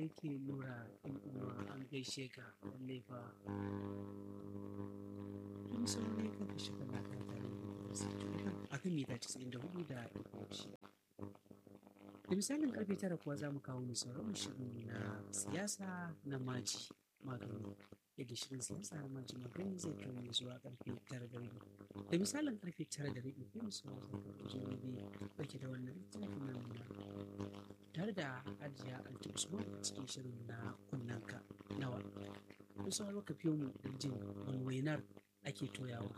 kai ke nura ɗan uwa an gaishe ka lallai fa tun sauri ka ka shiga na ka tare da a kan mita casa'in da hudu da shida da misalin karfe tara kuwa za mu kawo mu sauran shirin na siyasa na maji magani yadda shirin siyasa na maji magani zai kai mu zuwa karfe tara da rabi da misalin karfe tara da rabi kai mu sauran zuwa rabi ɗauke da wannan littafin nan na tare da ajiya anti usman cikin shirin na kunnanka nawa kun sauraro ka fiye mu don jin wani wainar ake toyawa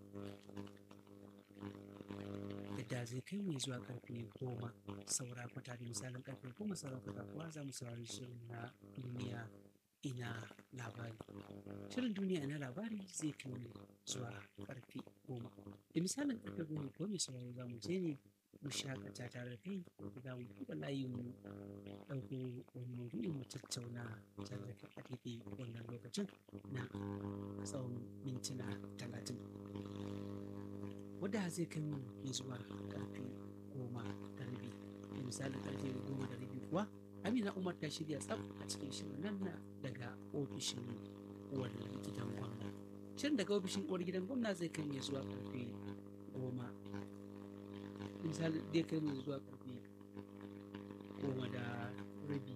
yadda zai kai mu zuwa karfe goma saura kwata da misalin karfe goma saura kwata kuwa za mu saurari shirin na duniya ina labari shirin duniya ina labari zai kai mu zuwa karfe goma da misalin karfe goma ko mai sauraro za mu je ne mu shakata tare da kai za mu buɗe layin mu ɗauko wani maudu'in mu tattauna tare da kai a daidai wannan lokacin na tsawon mintuna talatin wadda zai kai mu ya zuwa karfe goma da rabi da misalin karfe goma da rabi kuwa amina umar ta shirya tsaf a cikin shirin nan na daga ofishin uwar gidan gwamna shirin daga ofishin uwar gidan gwamna zai kai mu ya zuwa karfe goma misali zai kai mu zuwa karfe goma da rabi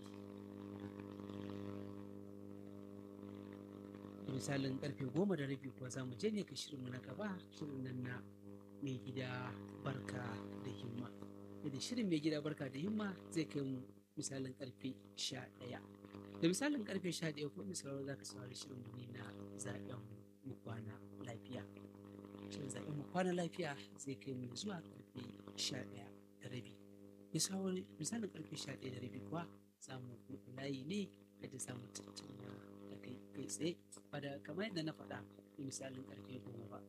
da misalin karfe goma da rabi kuwa za mu je ne ka shirinmu na gaba shirin nan na mai gida barka da himma da shirin mai gida barka da himma zai kai mu misalin karfe sha ɗaya da misalin karfe sha ɗaya ko misalin za ka saurari shirin ne na zaɓen mu kwana lafiya shirin zaɓen mu kwana lafiya zai kai mu zuwa karfe sha ɗaya da rabi misalin karfe sha ɗaya da rabi kuwa za mu buɗe layi ne da za mu tattauna da kai kai tsaye ba da kamar yadda na faɗa misalin karfe goma ba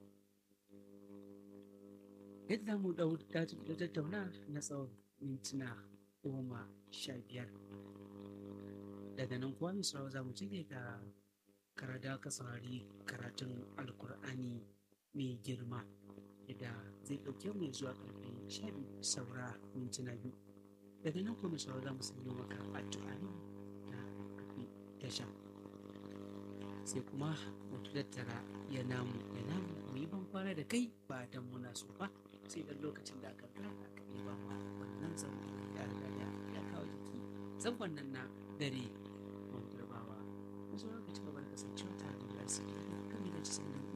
yadda za mu tattauna na tsawon mintuna goma sha biyar daga nan kuwa misrawa za mu cike ga karada ka saurari karatun alkur'ani mai girma da zai ɗauke mu zuwa ƙarfe sha biyu saura mintuna biyu daga nan kuma saura za mu sanya maka addu'a ne da kafi tasha sai kuma mu tattara ya namu ya namu mu yi ban kwana da kai ba dan muna so ba sai dan lokacin da aka gana ka yi ba ma wannan zangon ya riga da ya kawo jiki zangon nan na dare mun turbawa mu zo ka ci gaba da kasancewa tare da yasi kan da ci sanin